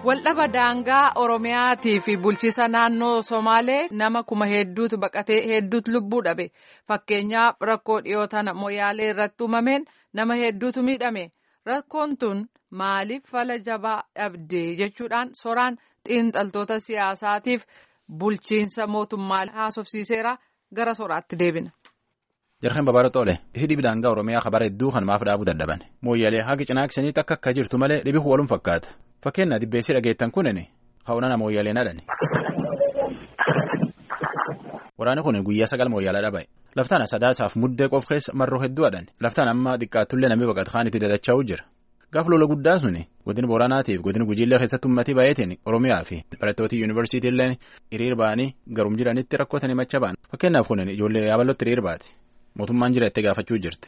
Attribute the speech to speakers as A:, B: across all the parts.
A: Waldhaba daangaa Oromiyaatii fi bulchiisa naannoo Somaalee nama kuma hedduutu baqatee hedduutu lubbuu dhabe. Fakkeenyaaf rakkoo dhiyoo tana Moyaalee irratti uumameen nama hedduutu miidhame. Rakkoon tun maaliif fala jabaa dhabde jechuudhaan soraan xiinxaltoota siyaasaatiif bulchiinsa mootummaa haasofsiiseera gara soraatti deebina.
B: Jarqeen babaara xoole ifi dhibi daangaa Oromiyaa kabara hedduu kan maaf dhaabuu dadhaban mooyyalee haga cinaaksaniitti akka akka jirtu malee dhibi waluun fakkaata fakkeenya dibbeessi dhageettan kunin ka'uunana mooyyalee nadhani. Waraanni kun guyyaa sagal mooyyaalaa dhaba'e laftaan sadaasaaf muddee qof keessa marroo hedduu hadhan laftaan amma xiqqaattullee namni baqata kaan itti dadacha'uu jira gaaf lola guddaa suni godina booranaatiif godina gujiillee keessatti uummatii baay'eetiin oromiyaa fi barattoota yuunivarsiitiillee hiriir ba'anii garum jiranitti rakkotanii macha ba'an fakkeenyaaf kun ijoollee yaabalootti hiriir baate. mootummaan jira itti gaafachuu jirti.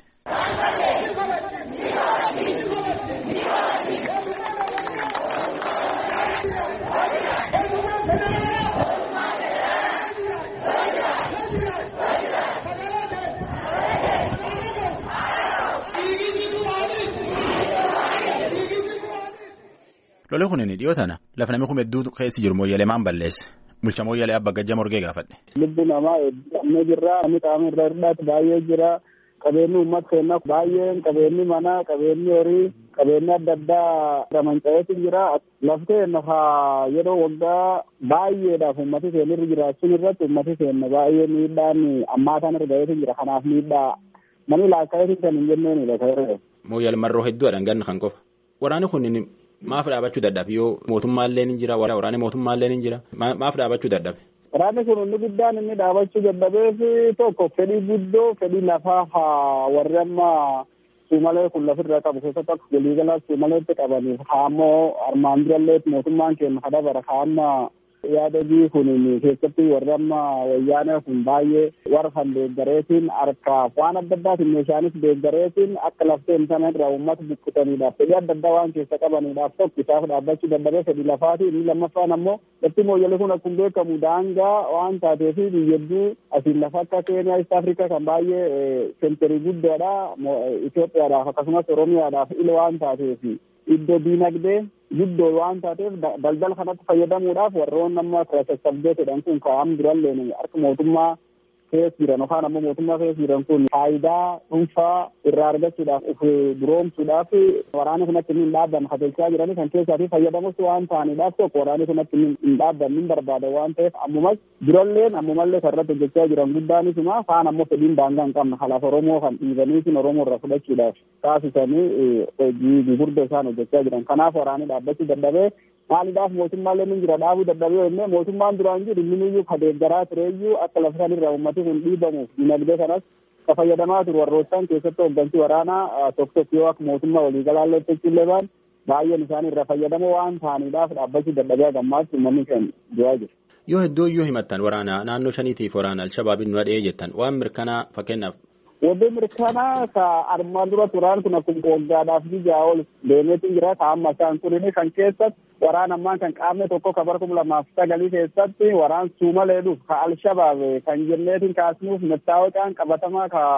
B: Lolee kun dhiyoo tana lafa namni kun hedduu keessi jiru mooyyalee maan balleesse. Bulcha mooyyalee abba gajja morgee gaafadhe.
C: Lubbi namaa hedduu jirra. Namni qaama irra hir'aatu baay'ee jira. Qabeenyi uummata keenyaa baay'een qabeenyi manaa qabeenyi horii qabeenyi adda addaa manca'eetu jira. Laftee lafa yeroo waggaa baay'eedhaaf uummati keenya irra jiraachuun irratti uummati keenya baay'ee miidhaan ammaataan irra ga'eetu jira. Kanaaf miidhaa namni laakkaa'eetu kan hin jenneenidha.
B: Mooyyal marroo hedduudhaan ganna kan qofa. Waraanni kun maaf dhaabachuu dadhabe yoo mootummaallee ni jira waraanni mootummaallee ni jira maaf dhaabachuu dadhabe.
C: Waraanni kun inni guddaan inni dhaabachuu dadhabeef tokko fedhii guddoo fedhii lafaa warri amma suumalee kun lafirra qabu keessatti akka waliigalaa suumaleetti qabaniif haammoo armaan durallee mootummaan keenya kadabara haamma yaadagii kun keessatti warri amma wayyaanee kun baay'ee warra kan deeggareetiin harkaaf waan adda addaatiin meeshaanis deeggareetiin akka lafteen sana irraa uummata buqqisaniidhaaf fedhii adda addaa waan keessa qabaniidhaaf tokko isaaf dhaabbachuu dadhabee fedhii lafaati inni lammaffaan ammoo lafti mooyyalee kun akkuma beekamu daangaa waan taateef biyyadduu asiin lafa akka keeniyaa ist afrikaa kan baay'ee senterii guddaadha Itoophiyaadhaaf akkasumas Oromiyaadhaaf ila waan taateef iddoo diinagdee guddoo waan taateef daldala kanatti fayyadamuudhaaf warroon amma sassabdeetidhaan kun kaa'am duralleen harka mootummaa keessa jiran yookaan ammoo mootummaa keessa jiran kun faayidaa dhuunfaa irraa argachuudhaaf of duroomsuudhaaf waraanni kun akka hin dhaabbanne kateelchaa jiranii kan keessaatii fayyadamus waan ta'aniidhaaf tokko waraanni kun akka hin dhaabbanne hin barbaada waan ta'eef ammumas duralleen ammumallee kan irratti hojjechaa jiran guddaanisuma kaan ammoo fedhiin daangaa hin qabne kalaaf oromoo kan dhiibaniitiin oromoo irraa fudhachuudhaaf taasisanii hojii gurguddaa isaan hojjechaa jiran kanaaf waraanni dhaabbachuu dadhabee maaliidhaaf mootummaallee ni jira dhaabuu dadhabee jennee mootummaan duraan jiru inni ka deeggaraa tureeyyuu akka lafa sanirraa uummati kun dhiibamuuf dinagdee kanas ka fayyadamaa turu warroottan keessatti hooggansi waraanaa tokko tokko yoo akka mootummaa waliigalaallee jechuullee baan baay'een isaanii irraa fayyadamoo waan ta'aniidhaaf dhaabbachuu dadhabee gammaatti uummanni keenya du'aa jiru.
B: Yoo hedduu iyyuu himattan waraana naannoo shaniitiif waraana alshabaabiin nu dhahee jettan waan mirkanaa fakkeenyaaf
C: Wanti mirkanaa ka armaan dura turaan kun akkuma waggaadhaaf jijaa ol deemeetu jira. Ka amma isaan kunin kan keessatti waraan ammaan kan qaamne tokko ka bara kuma lamaaf sagalii keessatti waraan suumalee dhuuf ka alshabaab kan jenneetiin kaasnuuf mettaawaqaan qabatamaa ka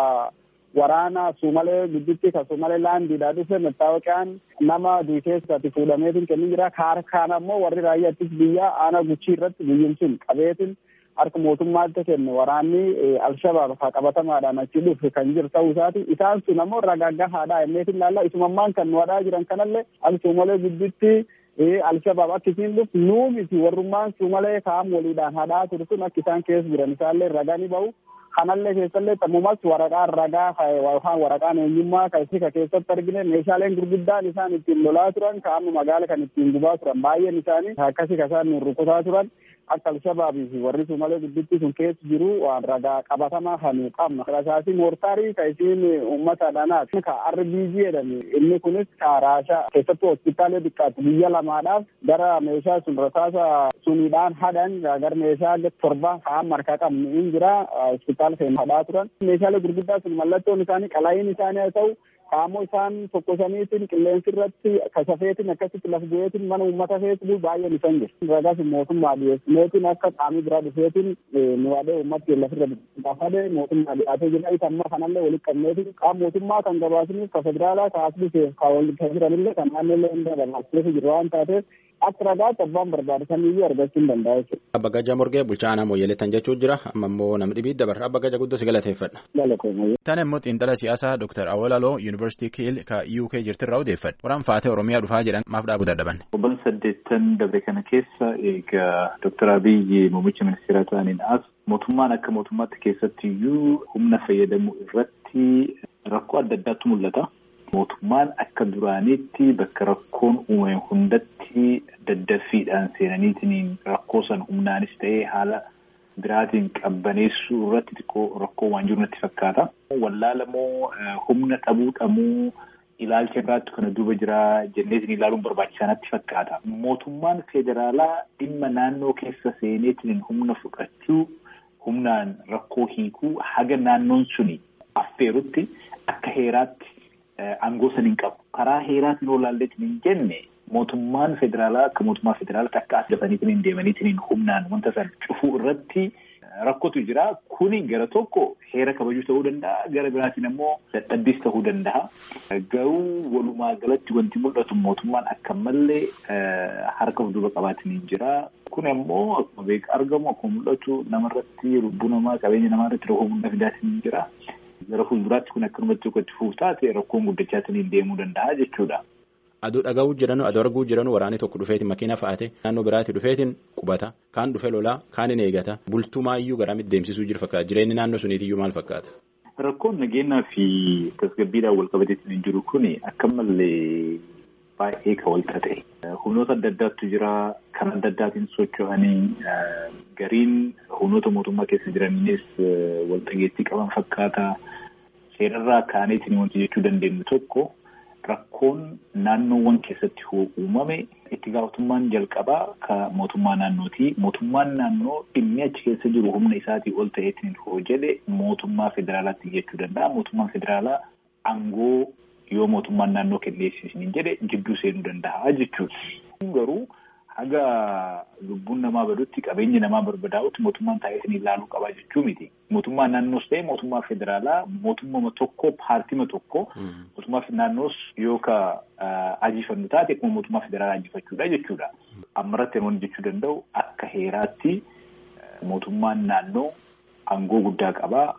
C: waraana suumalee gidduutti ka suumalee laandiidhaa dhufe mettaawaqaan nama duukeessatti fuudhameetiin kennin jira. Ka harkaan ammoo warri raayyaattis biyya aanaa guchii irratti biyyin sun qabeetiin harka mootummaatti kenne waraanni alshabaab haa qabatamaadhaan achi dhufe kan jiru ta'uu isaati isaan sun ammoo ragaaggahaadha inneetiin ilaalla isumammaan kan nu hadhaa jiran kanallee al suumalee gidduutti alshabaab akka isiin dhufu nuu miti warrummaan suumalee kaa'am waliidhaan hadhaa ture sun akka isaan keessa jiran isaallee ragaa ni ba'u kanallee keessallee tammumas waraqaan ragaa yookaan waraqaan eenyummaa kan ka keessatti argine meeshaaleen gurguddaan isaan ittiin lolaa turan kaa'ama magaala kan ittiin gubaa turan baay'een isaanii akkasii ka isaan nu rukutaa turan akka alshabaabii fi warri suumalee gidduutti sun keessa jiru waan ragaa qabatamaa kan qabna. Rasaasii moortaarii ka isiin uummata dhanaati. Ka RBG jedhame inni kunis ka raashaa keessattuu hospitaalee xiqqaatti biyya lamaadhaaf gara meeshaa sun rasaasa suniidhaan hadhan gara meeshaa torba kaan markaa qabnu in jira hospitaala keenya hadhaa turan. Meeshaalee gurguddaa sun mallattoon isaanii qalaayiin isaanii haa ta'u qaammoo isaan tokkosaniitiin qilleensi irratti kasafeetiin akkasitti laf bu'eetiin mana uummata feesbuu baay'een isaan jiru. Ragas mootummaa dhiyeessineetiin akka qaamii biraa dhufeetiin nu waadee uummatti lafirra gaafadee mootummaa dhiyaatee jira. Isa amma kanallee walitti qabneetiin qaama mootummaa kan gabaasaniif ka federaalaa ka asbisee ka walitti jiranillee kan naannollee hunda gabaasneef jiru waan taateef akka ragaatti abbaan barbaade samiyyuu argachuu hin danda'a jechuudha.
B: Abba Gajaa Morgee bulchaa aanaa Mooyyeleettan jechuun jira amma immoo namni dhibii dabarra Abba Gajaa guddoo si galateeffadha. Tana immoo xiinxala siyaasaa Dr. Awolaloo Yuunivarsiitii Kiil ka UK jirtirraa odeeffadha. Waraan faatee Oromiyaa dhufaa jedhan maaf dhaabuu dadhaban.
D: Obboon saddeettan dabre kana keessa egaa Dr. Abiyyi muummicha ministeeraa ta'aniin as mootummaan akka mootummaatti keessatti iyyuu humna fayyadamuu irratti rakkoo adda addaatu mul'ata. Mootummaan akka duraaniitti bakka rakkoon uumame hundatti daddaffiidhaan seenaniitiin rakkoo san humnaanis ta'ee haala biraatiin qabbaneessuu irratti xiqqoo rakkoo waan jiru natti fakkaata. Wallaalamoo humna dhabuu dhamuu ilaalcha biraatti kana duuba jira jenneetiin ilaaluun barbaachisaa natti fakkaata. Mootummaan federaalaa dhimma naannoo keessa seeneetiin humna fudhachuu humnaan rakkoo hiikuu haga naannoon suni affeerutti akka heeraatti. Aangoo san hin qabu. Karaa heeraatiin olaalleetiin hin jenne mootummaan federaalaa akka mootummaa federaalaatti akka as dafaniitiin hin deemaniitiin humnaan wanta san cufuu irratti rakkootu jira. Kuni gara tokko heera kabajuu ta'uu danda'a. Gara biraatiin ammoo dadhabbiis ta'uu danda'a. Garuu walumaa galatti wanti mul'atu mootummaan akka malee harka fuuldura qabaatiin hin jira. Kun ammoo akkuma beekaa argamu akkuma mul'atu namarratti lubbuu namaa qabeenya namaa irratti rakkoo guddaa fidaatiin hin jira. Gara fuulduraatti kun akkanumatti tokkotti fuuf taate rakkoon guddachaatiin deemuu danda'a jechuudha.
B: Aduu dhaga'uu jiranu aduu arguu jiranu waraanni tokko dhufeetiin makiina fa'aate naannoo biraatti dhufeetiin qubata kaan dhufe lolaa kaan hin eegata bultumaayyuu garamitti deemsisuu jiru fakkaata jireenyi naannoo suniitiyyuu maal fakkaata.
D: Rakkoon nageenyaa fi tasgabbiidhaan wal qabateetiin hin jiru kuni akka malee baay'ee kan wal ta'e. Humnoota adda addaatu jira kan adda addaatiin socho'anii gariin humnoota mootummaa keessa jiraniinis wal dhageettii qaban fakkaata. Seerarraa kaaneetiin wanti jechuu dandeenyu tokko rakkoon naannoowwan keessatti uumame itti gaafatamummaan jalqabaa ka mootummaa naannooti. Mootummaan naannoo dhimmi achi keessa jiru humna isaatii ol ta'eetiin hoo jedhe mootummaa federaalaatti jechuu danda'a. Mootummaan federaalaa aangoo yoo mootummaan naannoo kenneessisin jedhe jidduu seenuu danda'a jechuudha. Garuu haga lubbuun namaa badutti qabeenyi namaa barbadaa'utti mootummaan taa'eetiin ilaaluu qabaa jechuu miti. Mootummaan naannoos ta'e mootummaa federaalaa mootummaa tokko paartima tokko mootummaa naannoos yoo ka ajiifannu taate akkuma mootummaa federaalaa ajiifachuudha jechuudha. Ammarratti namoonni jechuu danda'u akka heeraatti mootummaan naannoo aangoo guddaa qabaa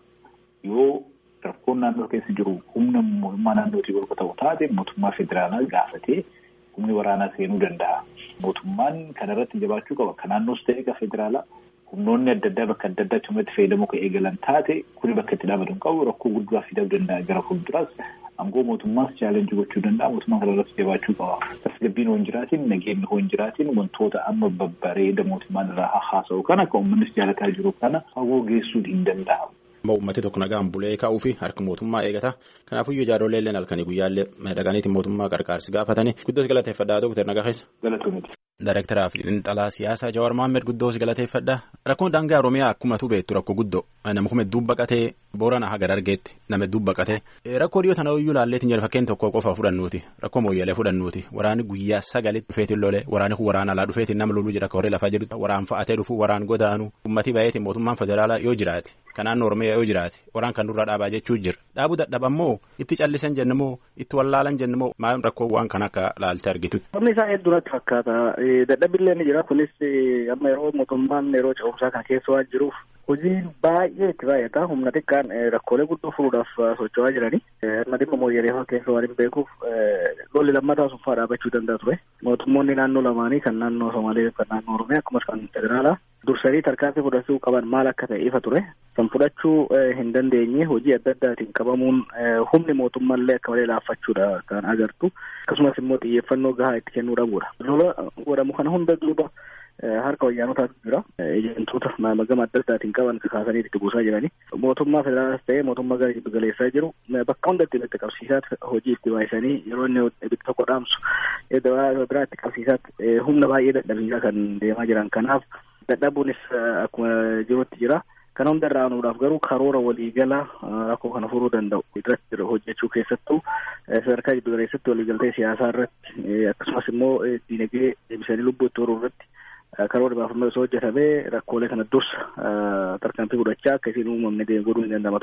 D: yoo rakkoon naannoo keessa jiru humna mootummaa naannootii ol ta'u taate mootummaa federaalaa gaafatee humni waraanaa seenuu danda'a. Mootummaan kanarratti jabaachuu qaba. Kan naannoos ta'e ka federaalaa humnoonni adda addaa bakka adda addaatti humnatti fayyadamuu kan eegalan taate kuni bakka itti dhaabatu hin qabu rakkoo guddaa fiduu danda'a gara fuulduraas aangoo mootummaas chaalenjii gochuu danda'a mootummaan kanarratti jabaachuu qaba. Tasgabbiin hoo hin jiraatiin nageenyi hoo hin jiraatiin wantoota amma babbareeda mootummaan irraa haasa'u kana kan uummannis jaalataa jiru kana fagoo geessuu hin danda'amu.
B: Uummati tokko nagaan bulee ka'uu fi harka mootummaa eegata. Kanaafuu ijoollee illee halkanii guyyaallee dhaqaniitiin mootummaa qarqaarsi gaafatanii guddoos galateeffadhaa Dooktar Nagaheessa.
D: Galatoomiti.
B: Daayirektaraa fi xiinxalaa siyaasaa Jawaar Mohaammed guddoos galateeffadha. Rakkoon daangaa Oromiyaa akkuma tu beektu rakkoo guddoo nama kuma hedduu baqatee boorana haga dargeetti nama hedduu baqatee rakkoo dhiyoo tana iyyuu laalleetiin jira fakkeen tokko qofa fudhannuuti rakkoo mooyyalee fudhannuuti waraanni guyyaa sagalitti dhufeetiin lolee waraanni kun waraana alaa dhufeetiin nama loluu jira koree lafaa jedhu waraan fa'atee dhufu waraan godaanu ummatii baay'eetiin mootummaan federaalaa yoo jiraate kan naannoo Oromiyaa yoo jiraate waraan kan durraa dhaabaa jechuu jira dhaabuu dadhabammoo itti callisan jennamoo itti wallaalan jennamoo maal rakkoo waan kan akka laalte argitu.
E: Wanni isaa hedduu natti fakkaata dadhabbiillee ni jira kunis amma yeroo mootummaan yeroo ce'umsaa kana keessa waan jiruuf hojiin baay'ee itti baay'ata humna xiqqaan rakkoolee guddoo furuudhaaf socho'aa jirani amma dhimma mooyyalee keessa waan hin beekuuf lolli lammataa suffaa dhaabachuu danda'a ture mootummoonni naannoo lamaanii kan naannoo Somaalee kan naannoo Oromiyaa akkasumas kan federaalaa dursanii tarkaanfii fudhachuu qaban maal akka ta'e ifa ture kan fudhachuu hin dandeenye hojii adda addaatiin qabamuun humni mootummaallee akka malee laaffachuudha kan agartu akkasumas immoo xiyyeeffannoo gahaa itti kennuu dhabuudha lola godhamu kana hunda duuba harka wayyaanotaatu jira ejentoota gama adda addaatiin qaban kaasanii itti buusaa jiranii mootummaa federaalaas ta'ee mootummaa gara giddu galeessaa jiru bakka hundatti itti qabsiisaatti hojii itti baay'isanii yeroo inni ibidda tokko dhaamsu biraa itti qabsiisaatti humna baay'ee dadhabiisaa kan deemaa jiran kanaaf dadhabuunis akkuma jirutti jira. Kana hunda irraa aanuudhaaf garuu karoora waliigalaa rakkoo kana furuu danda'u irratti hojjechuu keessattuu sadarkaa giddu galeessatti waliigaltee siyaasaa irratti akkasumas immoo diinagdee deebisanii lubbuu itti horuu irratti karoora baafamee osoo hojjetamee rakkoolee kana dursa tarkaanfii fudhachaa akka isiin uumamne godhuu ni danda'ama ture.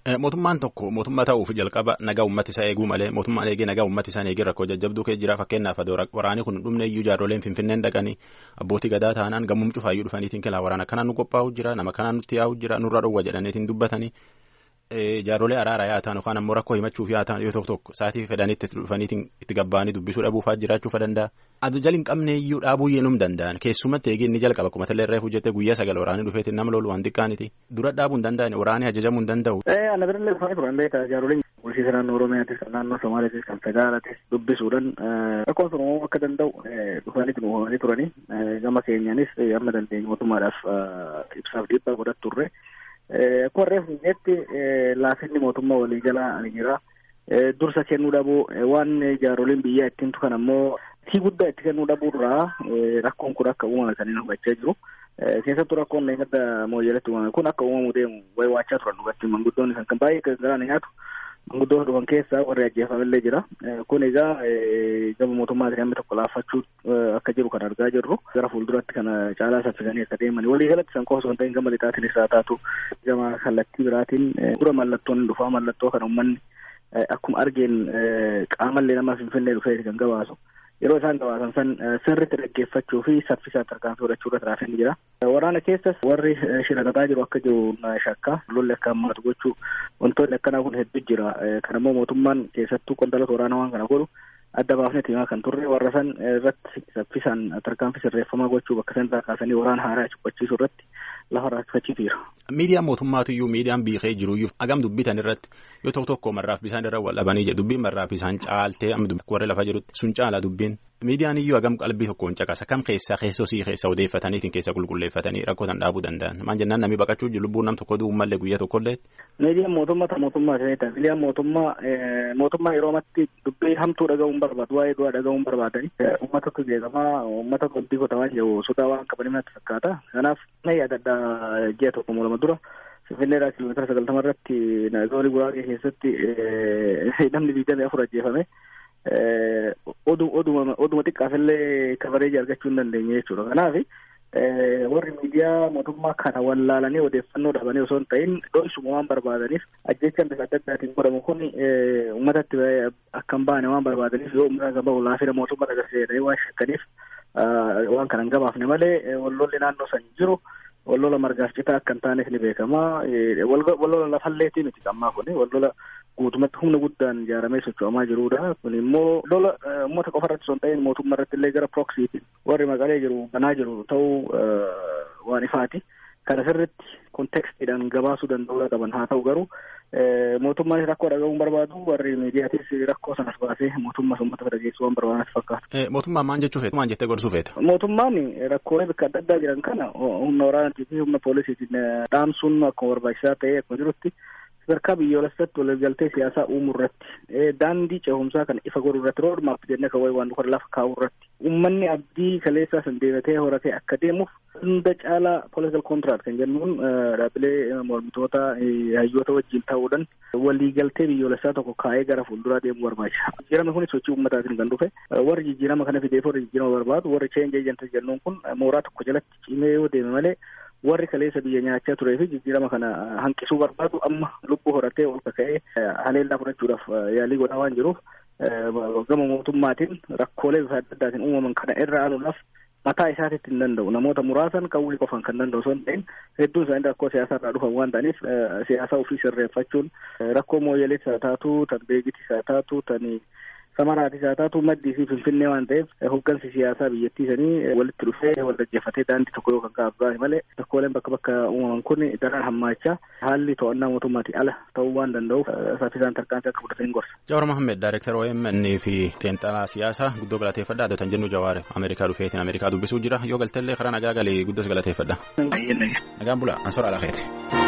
B: Mootummaan tokko mootummaa ta'uuf jalqaba nagaa uummata isaa eeguu malee mootummaan eegee nagaa uummata isaa eegee rakkoo jajjabduu kee jira fakkeenyaaf waraanni kun dhumne iyyuu jaarroleen finfinneen dhaqanii abbootii gadaa taanaan gammum cufaayyuu dhufaniitiin kilaa waraana kanaan nu qophaa'u jira nama kanaan nutti yaa'u jira nurra dhowwa jedhaniitiin dubbatanii jaarrolee araaraa yaa ta'an yookaan ammoo rakkoo himachuuf yaa ta'an yoo tokko tokko sa'aatii fedhaniitti dhufaniitiin itti gabbaanii dubbisuu dhabuufaa jiraachuu danda'a. Adu jali hin qabne iyyuu dhaabuu yennum danda'an keessumatti eegee inni jalqaba akkuma tallee irraa hojjete guyyaa sagal waraanii dhufeetiin nama lolu waan xiqqaaniti dura dhaabuu hin danda'an waraanii ajajamuu hin danda'u.
E: Ana birallee dhufanii turan beekaa jaaroliin bulchiisa naannoo Oromiyaatis kan naannoo Somaaliitis kan federaalatis dubbisuudhaan rakkoon sun uumamuu akka danda'u dhufaniitiin uumamanii turanii gama keenyaanis amma dandeenye mootummaadhaaf ibsaaf dhiibbaa godhat turre. Akkuma reefu jetti laafinni mootummaa walii jalaa ni jira. Dursa kennuu dhabuu waan jaaroliin biyyaa ittiin tukan ammoo tii guddaa itti kennuu dhabuurraa rakkoon kun akka uumame kan inni hubachaa jiru. Keessattuu rakkoon eeggadda mooyyeletti uumame kun akka uumamuu deemu wayi waachaa turan dhugatti manguddoonni kan baay'ee garaan nyaatu manguddoo dhufan keessaa warri ajjeefamillee jira. Kun egaa gama mootummaatiin hammi tokko laaffachuu akka jiru kan argaa jirru gara fuulduratti kana caalaa saffisanii akka deeman walii galatti san qofa osoo hin ta'in gama lixaatiinis haa taatu gama kallattii biraatiin dura mallattoon dhufaa mallattoo kan uummanni akkuma argeen qaamallee nama finfinnee dhufee kan gabaasu. yeroo isaan gabaasan san sirriitti dhaggeeffachuu fi saffisaan tarkaanfii fudhachuu irra tiraafin jira. Waraana keessas warri shirakataa jiru akka jiru shakka lolli akka hammaatu gochuu wantoonni akkanaa kun hedduu jira. Kan immoo mootummaan keessattuu qondaalota waraanaa waan kana godhu adda baafnee himaa kan turre warra san irratti saffisaan tarkaanfii sirreeffamaa gochuu bakka san irraa kaasanii waraana haaraa cubbachiisuu irratti lafa raakfachiiseera.
B: Miidiyaan mootummaatu miidiyaan biiqee jiru iyyuu hagam dubbitan irratti yoo tokko tokko marraaf bisaan irra wal dhabanii jedhu dubbiin marraaf bisaan caaltee warra lafa jirutti sun caala dubbiin miidiyaan iyyuu hagam qalbii tokkoon caqasa kam keessaa keessosii keessa odeeffataniitiin keessa qulqulleeffatanii rakkootan dhaabuu danda'an maan jennaan namni baqachuu jiru lubbuun nam tokko du'u mallee guyyaa tokkollee.
E: Miidiyaan mootummaa ta mootummaa ta'edha. Miidiyaan mootummaa mootummaa yeroo amatti dubbii hamtuu dhaga'uun barbaadu waa'ee du'aa dhaga'uun barbaadani. Uummatatu jeeqamaa uummata qobbii qotamaa jiru sodaa waan qabanii natti fakkaata. Kanaaf na yaadadha ji'a tokko lama dura. Finfinneedhaa kiiloomeetira sagaltama irratti zoonii guraagee keessatti namni digdamii afur ajjeefame. oduma oduma xiqqaafillee kabareeji argachuu hin dandeenye jechuudha. Kanaaf warri miidiyaa mootummaa kana wallaalanii odeeffannoo dhabanii osoo hin ta'in dho'isuma waan barbaadaniif ajjechaan bifa adda addaatiin godhamu kun uummatatti akka hin baane waan barbaadaniif yoo uummata kan bahu laafina mootummaa agarsiisanii waan shakkaniif waan kana hin gabaafne malee wallolli naannoo san jiru wallola margaaf citaa akka hin taaneef ni beekama. Wallola lafalleetii miti ammaa kun wallola guutumatti humna guddaan ijaaramee socho'amaa jirudha. Kun immoo lola uummata qofa irratti osoo hin ta'in mootummaa irratti illee gara proksiitiin warri maqalee jiru banaa jiru ta'uu waan ifaati. Kana sirritti kontekstiidhaan gabaasuu danda'uu qaban haa ta'u garuu mootummaanis rakkoo dhaga'uun barbaadu warri miidiyaatis rakkoo sanas baasee mootummaa uummata dhageessuu waan barbaadanitti fakkaata.
B: Mootummaan maal jechuu feeta? Maal jettee gorsuu feeta?
E: Mootummaan rakkoolee bakka adda addaa jiran kana humna waraanaatii fi humna poolisiitiin dhaamsuun akkuma barbaachisaa ta'ee akkuma jirutti sadarkaa biyyoolessatti waliigaltee siyaasaa uumuu irratti daandii ce'umsaa kana ifa godhuu irratti roodmaap jennee kan wayii waan dhufa lafa kaa'uu irratti uummanni abdii kaleessaa san deebatee horatee akka deemuuf hunda caalaa political contract kan jennuun dhaabbilee mormitoota hayyoota wajjin ta'uudhaan waliigaltee biyyoolessaa tokko kaa'ee gara fuulduraa deemuu barbaachisa. Jijjiirama kunis sochii uummataatiin kan dhufe warri jijjiirama kana fideef warri jijjiirama barbaadu warri change agent jennuun kun mooraa tokko jalatti cimee yoo deeme malee warri kaleessa biyya nyaachaa turee fi jijjiirama kana hanqisuu barbaadu amma lubbuu horatee ol kaka'ee haleellaa fudhachuudhaaf yaalii godhaa waan jiruuf gama mootummaatiin rakkoolee bifa adda addaatiin uumaman kana irra aanuudhaaf mataa isaatiitti hin danda'u namoota muraasan qawwee qofan kan danda'u osoo hin ta'in hedduun isaanii rakkoo siyaasaa irraa dhufan waan ta'aniif siyaasa ofii sirreeffachuun rakkoo mooyyeleetis haa taatu tan beekitis haa taatu tan samaraatis haa taatu maddii fi finfinnee waan ta'eef hoggansi siyaasaa biyyattii sanii walitti dhufee wal dhaggeeffatee daandii tokko yoo kan kaa'amu malee rakkooleen bakka bakka uumaman kun daran hammaachaa haalli to'annaa mootummaatiin ala ta'uu waan danda'uuf saffisaan tarkaanfii akka fudhatan gorsa.
B: Jawaar Mohammed Daayireektar OMN fi Teenxalaa Siyaasaa guddoo galateeffadha. Adotan jennu Jawaar Ameerikaa dhufeetiin Ameerikaa dubbisuu jira. Yoo galtellee karaa nagaa galee guddos galateeffadha. Nagaan bula. Ansora Alaaqeeti.